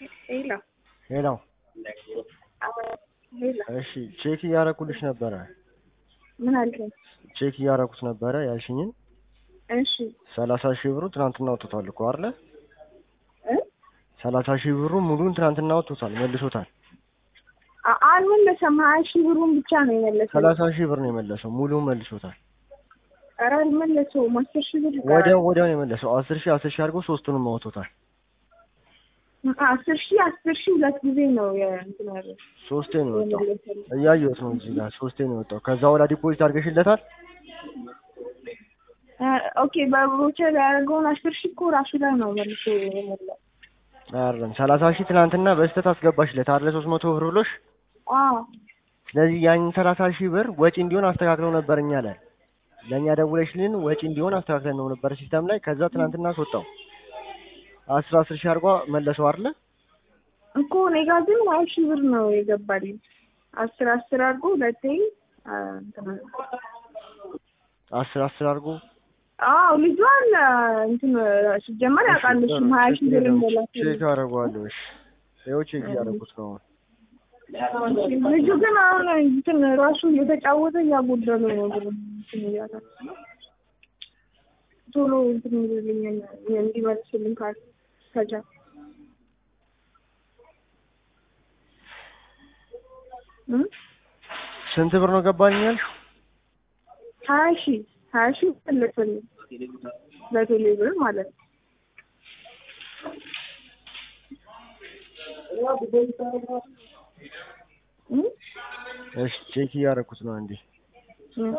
ሄሎ ሄሎ ሄሎ እሺ ቼክ እያረኩልሽ ነበረ ምን አልከኝ? ቼክ እያረኩት ነበረ ያልሽኝን እሺ ሰላሳ ሺህ ብሩ ትናንትና ወጥቶታል እኮ አይደለ እ ሰላሳ ሺህ ብሩ ሙሉን ትናንትና ወጥቶታል መልሶታል አ- አልመለሰም። ሀያ ሺህ ብሩን ብቻ ነው የመለሰው። ሰላሳ ሺህ ብር ነው የመለሰው ሙሉን መልሶታል ኧረ አልመለሰውም። አስር ሺህ ብር ይቀራል። ወዲያው ወዲያው ነው የመለሰው አስር ሺህ አስር ሺህ አድርጎ ሶስቱንም አወጥቶታል አስር ሺህ አስር ሺህ ሁለት ጊዜ ነው የእንትን ያለው ሶስቴ ነው የወጣው የመለሰልኝ። እያየሁት ነው እዚህ ጋር ሶስቴ ነው የወጣው ከዛ ወዲያ ዲፖዚት አድርገሽለታል እ ኦኬ በቦቸር ያደረገውን አስር ሺህ እኮ ራሱ ላይ ነው መልሶ የሞላው። አይደለም ሰላሳ ሺህ ትናንትና በስህተት አስገባሽለት አይደለ ሶስት መቶ ብር ብሎሽ አዎ ስለዚህ ያንን ሰላሳ ሺህ ብር ወጪ እንዲሆን አስተካክለው ነበር እኛ ላይ ለእኛ ደውለሽልን ወጪ እንዲሆን አስተካክለን ነው ነበር ሲስተም ላይ ከዛ ትናንትና አስወጣው አስር አስር ሺህ አድርጓ መለሰው አይደለ እኮ እኔ ጋር ግን ሀያ ሺህ ብር ነው የገባልኝ። አስር አስር አድርጎ ሁለቴ አ፣ እንትን አለ። አስር አስር አድርጎ አዎ ልጇን እንትን ሲጀመር ያውቃል እሱም ሀያ ሺህ ብር እንደላከ ቼክ አደርገዋለሁ እሺ ይኸው ቼክ እያደረኩት ነው አሁን ልጁ ግን አሁን እንትን ራሱ እየተጫወተ እያጎደሉ ነው ብር እንትን እያለ ቶሎ እንትን ይልልኛል እንዲመልስልኝ ካል ከቻ እም? ስንት ብር ነው ገባልኝ ያልሽው ሀያ ሺህ ሀያ ሺህ መለሰልኝ በቴሌ ብር ማለት ነው። እም? እሺ ቼክ እያደረኩት ነው አንዴ እም።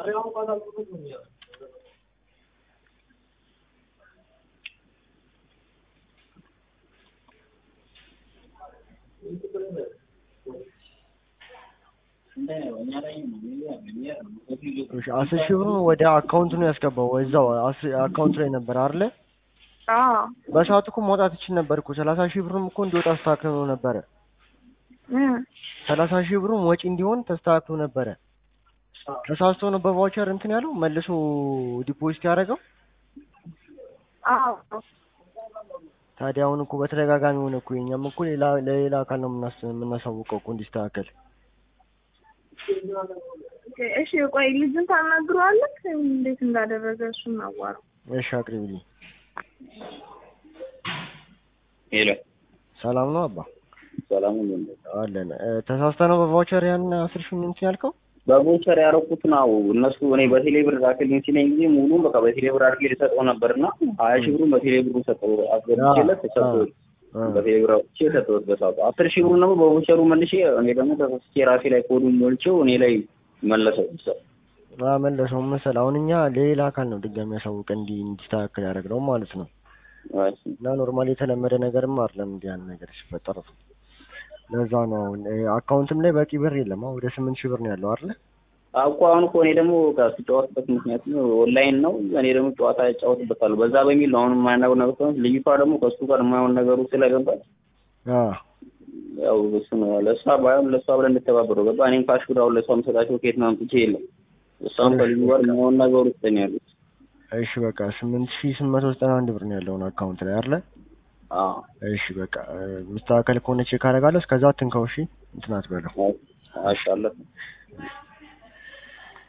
እሺ አስር ሺህ ብሩን ወደ አካውንት ነው ያስገባው እዛው አስ- አካውንት ላይ ነበር አይደለ አዎ በሰዓቱ እኮ መውጣት ይችል ነበር እኮ ሰላሳ ሺህ ብሩም እኮ እንዲወጣ አስተካክሎ ነበረ እ ሰላሳ ሺህ ብሩም ወጪ እንዲሆን ተስተካክሎ ነበረ ተሳስቶ ነው በቫውቸር እንትን ያለው መልሶ ዲፖዚት ያደረገው አዎ ታዲያ አሁን እኮ በተደጋጋሚ ሆነ እኮ የኛም እኮ ሌላ ለሌላ አካል ነው የምናስ- የምናሳውቀው እኮ እንዲስተካከል እሺ ቆይ ልጁን ታናግረዋለህ እንዴት እንዳደረገ እሱን አዋራው እሺ አቅርቢልኝ ሄሎ ሰላም ነው አባ ሰላም ነው። አለን እ፣ ተሳስተ ነው በቫውቸር ያን አስር ሺህ እንትን ያልከው በቦቸር ያደረኩት ነው እነሱ እኔ በቴሌ ብር ላክልኝ ሲለኝ ጊዜ ሙሉን በቃ በቴሌ ብር አድርጌ ልሰጠው ነበርና ሀያ ሺህ ብሩን በቴሌ ብሩ ሰጠው አስገብቼለት ተሰጠው እ፣ በቴሌ ብር አውጥቼ ሰጠሁት በሰዓቱ አስር ሺህ ብሩን ደግሞ በቦቸሩ መልሼ እኔ ደግሞ ተሳስቼ ራሴ ላይ ኮዱን ሞልቼው እኔ ላይ መለሰው አ መለሰው መሰል አሁን እኛ ለሌላ አካል ነው ድጋሚ ያሳውቀ እንዲ እንዲስተካከል ያደረግነው ማለት ነው እና ኖርማሊ የተለመደ ነገርም አይደለም እንዲህ ያን ነገር ሲፈጠር ለዛ ነው አሁን እ፣ አካውንትም ላይ በቂ ብር የለም አሁን ወደ ስምንት ሺህ ብር ነው ያለው አይደለ እኮ አሁን እኮ እኔ ደግሞ ስጫወትበት ምክንያት ነው ኦንላይን ነው እኔ ደግሞ ጨዋታ እጫወትበታለሁ በዛ በሚል ነው አሁን የማያናገር ነገር ስለሆነ ልጅቷ ደግሞ ከእሱ ጋር የማይሆን ነገሩ ስለገባች አ ያው እሱ ነው ለእሷ ባይሆን ለእሷ ብለን እንተባበረው ገባ እኔም ካሽ ብር አሁን ለእሷ የምሰጣቸው ከየት ነው አምጥቼ የለም እሷም ከልጁ ጋር የማይሆን ነገር ውስጥ ነው ያሉት እሺ በቃ ስምንት ሺህ ስምንት መቶ ዘጠና አንድ ብር ነው ያለውን አካውንት ላይ አይደለ አዎ እሺ በቃ እ፣ ምስተካከል ከሆነ ቼክ አደርጋለሁ እስከዛ አትንካው እሺ እንትን አትበለው አሻለሁ